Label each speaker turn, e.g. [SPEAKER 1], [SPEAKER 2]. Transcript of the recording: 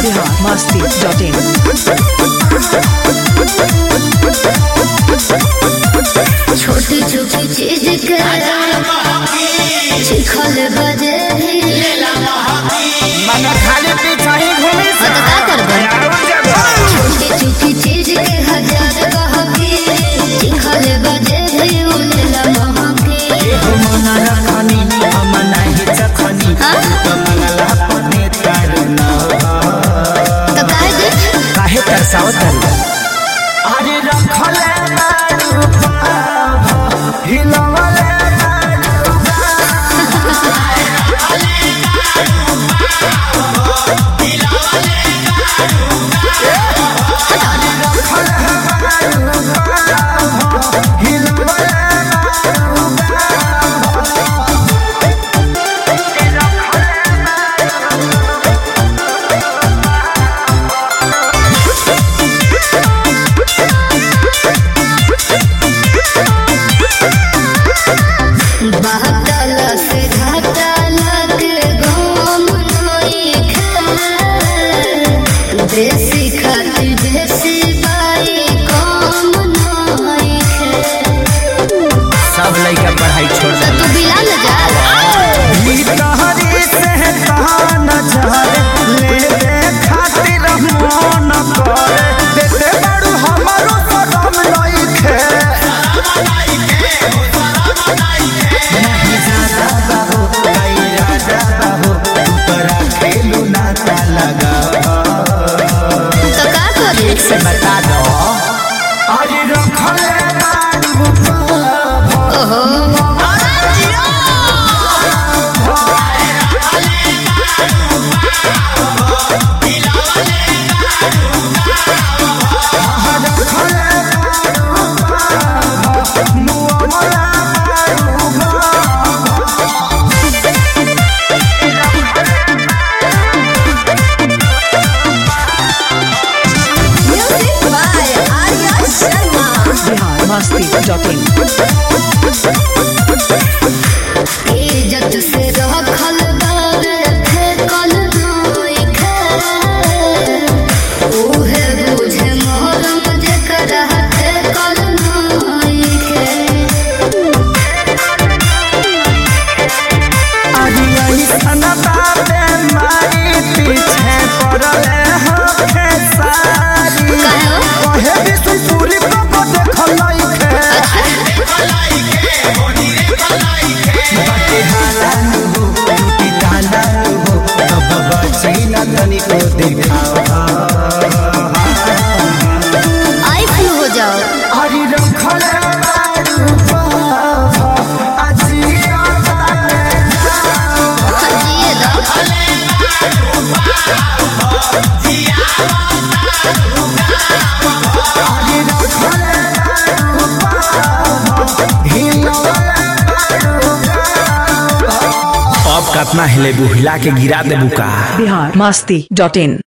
[SPEAKER 1] biharmasti.in
[SPEAKER 2] छोटी छोटी चीज के चिखल बजे
[SPEAKER 3] मन खाली पीछा ही घूमी
[SPEAKER 2] तो का करबे छोटी छोटी चीज के हजार कहके चिखल बजे भी उनला महके
[SPEAKER 3] मन रखनी हम नहीं चखनी
[SPEAKER 2] हाँ?
[SPEAKER 3] तो मंगला पने तारना
[SPEAKER 2] तो काहे दे
[SPEAKER 3] काहे तरसावत अरे रखले बारू पाभ हिलवले बारू
[SPEAKER 2] बहतल से घटल के घूम नई खे देसी खातिर देसी बाई कम नई खे
[SPEAKER 3] सब लइका पढ़ाई छोड़
[SPEAKER 2] तो तू बिला न जा
[SPEAKER 3] तहरी से तहान जहर ले दे खातिर मन करे देते बड़ू हमारो सदम लइखे नहीं ज्यादा बाबू, नहीं राजा बाबू, तू तोरा खेलू नाता लगा
[SPEAKER 2] तो का करे
[SPEAKER 3] से बता दो अरे रखले बारू पाभ
[SPEAKER 2] ओहो music by Arya Sharma
[SPEAKER 1] biharmasti.in
[SPEAKER 2] इज्जत से रखल बार फेकल नई खे उहे बुझे मोहरम जेकरा फेकल नई खे
[SPEAKER 3] पीछे पड़ले होखे सारी
[SPEAKER 2] काहे हो?
[SPEAKER 3] कहे विष्णुपुरी को देखल लइखे बाटे हालान हो टूटी तालान हो तब बची न तनिको देखावा
[SPEAKER 2] आई फ्लू हो जाओ
[SPEAKER 3] हरि रखले बारू पाभ अजिया ताले
[SPEAKER 2] जिए दो
[SPEAKER 3] अब कतना हिले बुहिला के गिरा देबू का
[SPEAKER 1] biharmasti.in